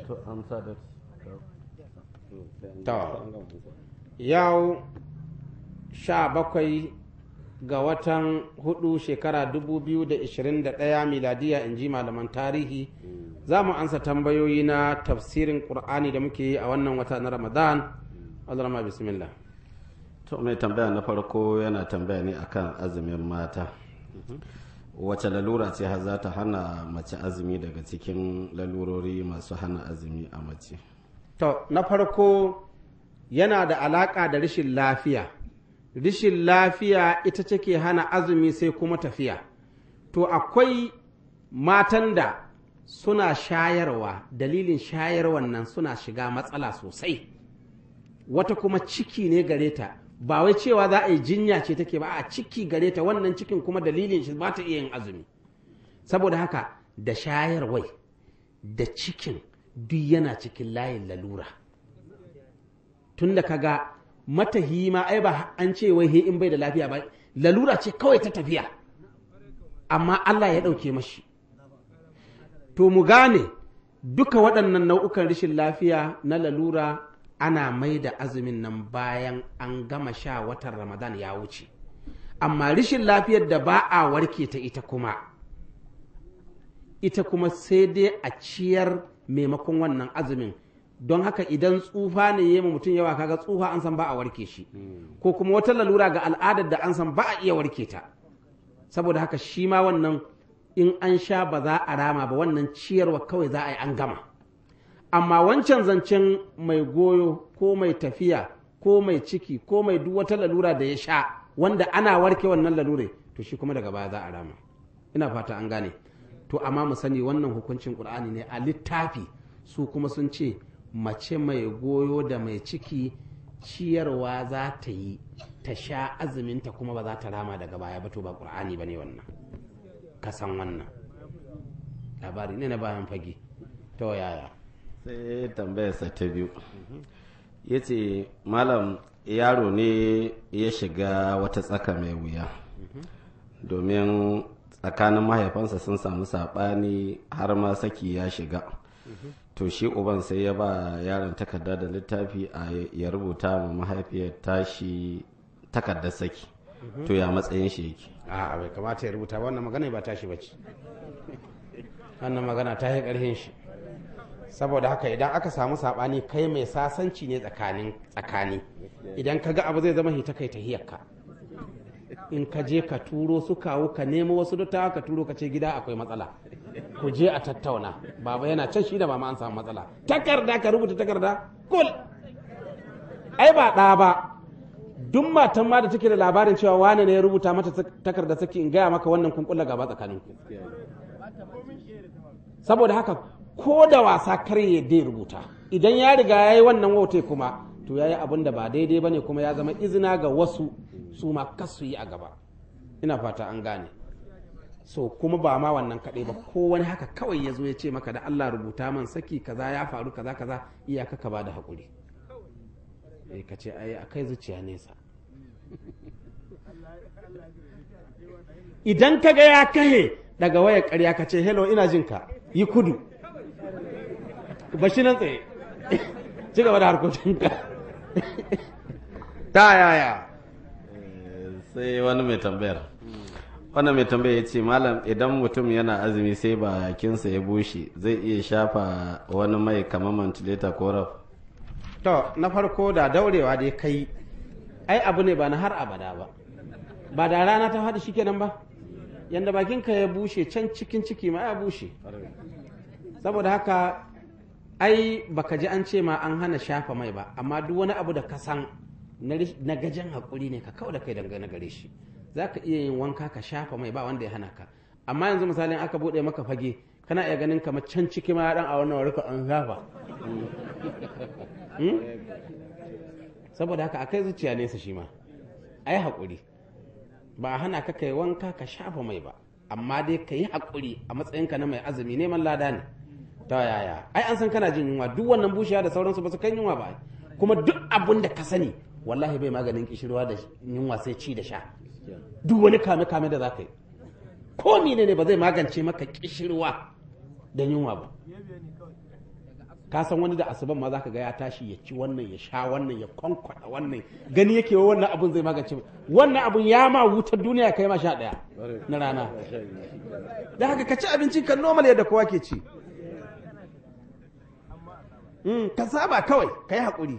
to amsa da To. yau sha bakwai ga watan hudu shekara 2021 miladiya in ji malaman tarihi za mu ansa tambayoyi na tafsirin ƙur'ani da muke yi a wannan wata na ramadan azrama bismillah to mai tambaya na farko yana tambaya ne akan azumin mata wace lalura ce har za ta hana mace azumi daga cikin lalurori masu hana azumi a mace to na farko yana da alaƙa da rashin lafiya rashin lafiya ita take hana azumi sai kuma tafiya to akwai matan da suna shayarwa dalilin shayarwan nan suna shiga matsala sosai wata kuma ciki ne gare ta ba wai cewa za a yi jinya ce take ba a ciki gare ta wannan cikin kuma dalilin shi ba ta iya yin azumi saboda haka da shayarwai da cikin duk yana cikin layin lalura tun da kaga matahi ma ai ba an ce wai he in bai da lafiya ba lalura ce kawai ta tafiya amma Allah ya ɗauke mashi to mu gane duka waɗannan nau'ukan rashin lafiya na lalura ana mai da azumin nan bayan an gama sha watan ramadan ya wuce amma rashin lafiyar da ba a warke ta ita kuma ita kuma sai dai a ciyar maimakon wannan azumin don haka idan tsufa ne ya mutum yawa kaga tsufa an san ba a warke shi ko kuma wata lalura ga al'adar da an san ba a iya warke ta saboda haka shi ma wannan in an sha ba za a rama ba wannan ciyarwa kawai za a yi an gama amma wancan zancen mai goyo ko mai tafiya ko mai ciki ko mai duk wata lalura da ya sha wanda ana warke wannan lalure to shi kuma daga baya za a rama ina fata an gane to amma mu sani wannan hukuncin qur'ani ne a littafi su kuma sun ce mace mai goyo da mai ciki ciyarwa za ta yi ta sha azuminta kuma ba za ta rama daga baya ba to ba qur'ani ba ne wannan ka san wannan labari ne na bayan fage to yaya sai tambayarsa ta biyu ya ce malam yaro ne ya shiga wata tsaka mai wuya domin tsakanin mahaifansa sun samu saɓani har ma saki ya shiga to shi uban sai ya ba yaron takarda da littafi a ya rubuta ma mahaifiyar tashi takardar saki to ya matsayin shi yake a bai kamata ya rubuta wannan magana ba tashi bace wannan magana ta yi ƙarfin shi saboda haka idan aka samu saɓani kai mai sasanci ne tsakanin tsakani idan ka ga abu zai zama hita kai tahiyarka in ka je ka turo su kawo ka nemo wasu dattawa ka turo ka ce gida akwai matsala ku je a tattauna baba yana can shi da mama an samu matsala takarda ka rubuta takarda kul ai ba ɗa ba duk matan ma da take da labarin cewa wane ne ya rubuta mata takarda saki in gaya maka wannan kun kulla gaba tsakanin ku saboda haka ko da wasa kar ya dai rubuta idan ya riga ya yi wannan wautai kuma to ya yi abin da ba daidai ba ne kuma ya zama izina ga wasu su ma kasu yi a gaba ina fata an gane so kuma ba ma wannan kaɗai ba ko wani haka kawai ya zo ya ce maka da Allah rubuta man saki kaza ya faru kaza kaza iyaka ka ba da haƙuri eh ka ce ai akai zuciya nesa idan ka ga ya kahe daga wayar ƙarya ka ce hello ina jin ka yi kudu ba shi nan tsaye ci gaba da harkokinka ta yaya sai wani mai tambayar wannan mai tambaya ya ce malam idan mutum yana azumi sai bakinsa ya bushe zai iya shafa wani mai kamar mantileta ko raf to na farko da daurewa dai kai ai abu ne ba na har abada ba ba da rana ta faɗi shikenan ba yanda bakinka ya bushe can cikin ciki ma ya bushe saboda haka ai baka ji an ce ma an hana shafa mai ba amma duk wani abu da ka san na gajen haƙuri ne ka kawo da kai dangane gare shi za ka iya yin wanka ka shafa mai ba wanda ya hana ka amma yanzu misalin aka buɗe maka fage kana iya ganin kamar can ciki ma dan a wannan warka an shafa saboda haka akai zuciya nesa shi ma ai haƙuri ba a hana ka kai wanka ka shafa mai ba amma dai ka yi haƙuri a matsayinka na mai azumi neman lada ne ta yaya ai an san kana jin yunwa duk wannan bushiya da sauransu ba su kan yunwa ba kuma duk abin da ka sani wallahi bai maganin kishirwa da yunwa sai ci da sha duk wani kame kame da za ka yi ko ne ne ba zai magance maka kishirwa da yunwa ba ka san wani da asuban ma zaka ga ya tashi ya ci wannan ya sha wannan ya kwankwada wannan gani yake wa wannan abun zai magance wannan abun ya ma wutar duniya kai ma sha daya na rana da haka ka ci abinci kan normal yadda kowa ke ci Mm, ka saba kawai ka yi haƙuri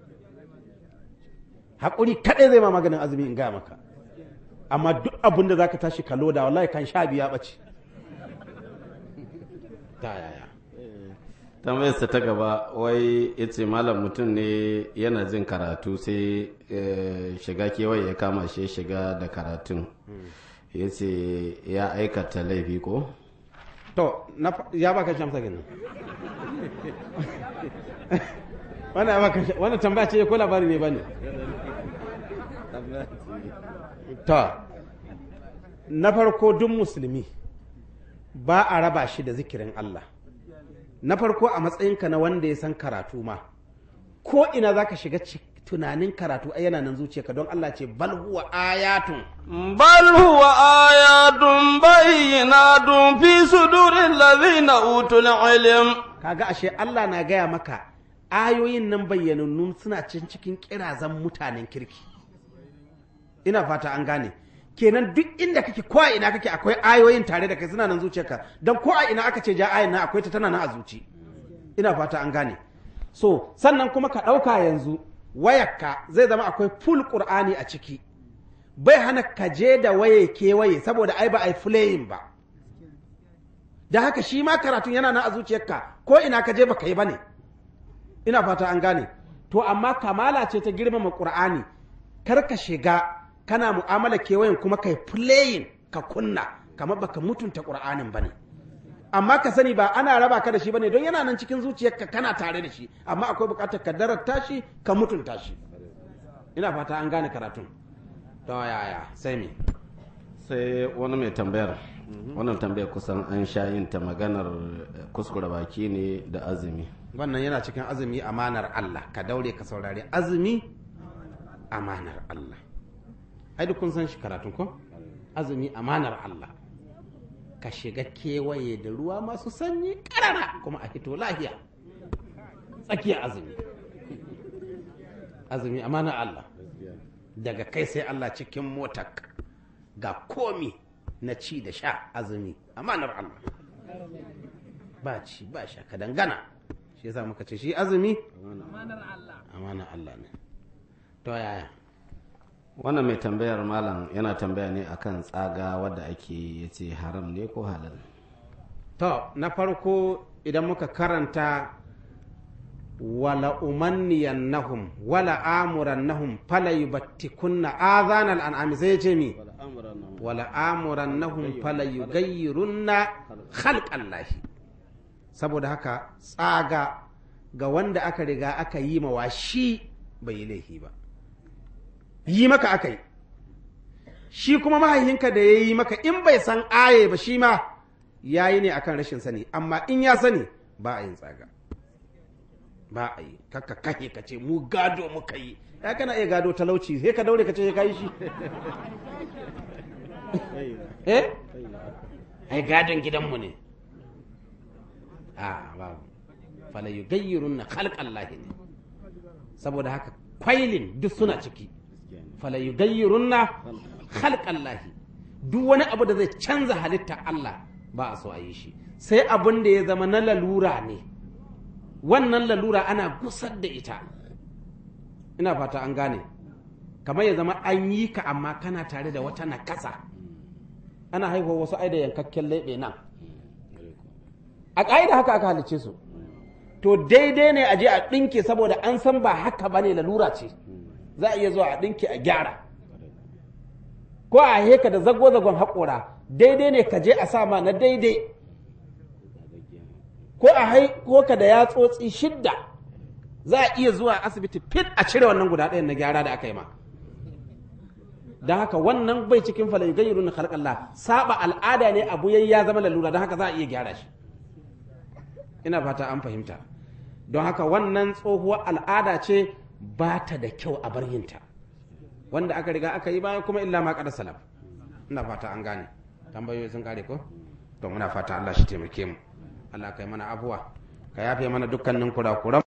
haƙuri kaɗai zai ma maganin azumi in gaya maka amma duk abin da za ka tashi ka loda wallahi kan sha biya ɓace ta yaya tambayarsa ta gaba wai ya ce malam mutum ne yana jin karatu sai eh, shiga kewaye ya kama shi ya shiga da karatun ya ce ya aikata laifi ko to na fa- ya baka shamsa kenan wannan ya baka sha- wannan tambaya ce ko labari ne bane to na farko duk musulmi ba a raba shi da zikirin Allah na farko a matsayinka na wanda ya san karatu ma ko ina za ka shiga ci- tunanin karatu ai yana nan zuciyarka don Allah ce bal huwa ayatun bal huwa ayatun bayyinatun fi sudurin ladhina utul ilm kaga ashe Allah na gaya maka ayoyin nan bayyanannun suna cin cikin kirazan mutanen kirki ina fata an gane kenan duk inda kake ko a ina kake akwai ayoyin tare da kai suna nan zuciyarka don ko a ina aka ce ja ayin nan akwai ta tana nan a zuci ina fata an gane so sannan kuma ka ɗauka yanzu wayarka zai zama akwai full qur'ani a ciki bai hana ka je da waye kewaye saboda ai ba ai fulayin ba da haka shi ma karatun yana nan a zuciyarka ko ina ka je baka yi bane ina fata an gane to amma kamala ce ta girmama qur'ani kar ka shiga kana mu'amala kewayen kuma kai playing ka kunna kamar baka mutunta qur'anin bane amma ka sani ba ana raba ka da shi bane don yana nan cikin zuciyarka kana tare da shi amma akwai bukatar ka darata shi ka mutunta shi ina fata an gane karatun to yaya sai me sai wani mai tambayar wannan tambayar kusan an sha yin ta maganar eh, kuskure baki ne da azumi wannan yana cikin azumi amanar Allah ka daure ka saurari azumi amanar Allah ai duk kun san shi karatun ko azumi amanar Allah ka shiga kewaye da ruwa masu sanyi karara kuma a hito lahiya tsakiyar azumi azumi amanar Allah daga kai sai Allah cikin motar ga komi na ci da sha azumi amanar Allah ba ci ba sha ka dangana shi yasa muka ce shi azumi amanar Allah ne to yaya wannan mai tambayar malam yana tambaya ne akan tsaga wadda ake ya ce haram ne ko halal to na farko idan muka karanta wala umanniyannahum wala amurannahum fala yubattikunna azanal an'ami sai ya ce mi wala amurannahum fala yughayyirunna khalqallahi saboda haka tsaga ga wanda aka riga aka yi mawa shi bai yi laifi ba yi maka aka yi shi kuma mahaihinka da ya yi maka in bai san aye ba shi ma ya yi ne akan rashin sani amma in ya sani ba a yin tsaga ba a yi kakka kahe ka ce mu gado muka yi ya kana iya gado talauci sai ka daure ka ce ka yi shi eh ai gadon gidanmu ne a babu fala yugayyirun na khalqallahi ne saboda haka kwailin duk suna ciki fala yugayyirun na khalqallahi duk wani abu da zai canza halitta Allah ba a so a yi shi sai abin da ya zama na lalura ne wannan lalura ana gusar da ita ina fata an gane kamar ya zama an yi ka amma kana tare da wata nakasa ana haihuwa wasu ai da yankakken leɓe nan a ƙa'ida haka aka halicce su to daidai ne a je a ɗinke saboda an san ba haka ba ne lalura ce za a iya zuwa a ɗinke a gyara ko a heka da zago-zagon haƙora daidai ne ka je a sa ma na daidai ko a haiko ka da yatsotsi shidda za a iya zuwa asibiti fit a cire wannan guda ɗayan na gyara da aka yi ma don haka wannan bai cikin falai gayyaru na halƙalla saba al'ada ne abu yayi ya zama lalura don haka za a iya gyara shi ina fata an fahimta don haka wannan tsohuwar al'ada ce ba ta da kyau a bar yinta wanda aka riga aka yi baya kuma illa ma kada salaf ina fata an gane tambayoyi sun kare ko to muna fata Allah shi taimake mu Allah kai mana abuwa ka yafe mana dukkanin kurakuran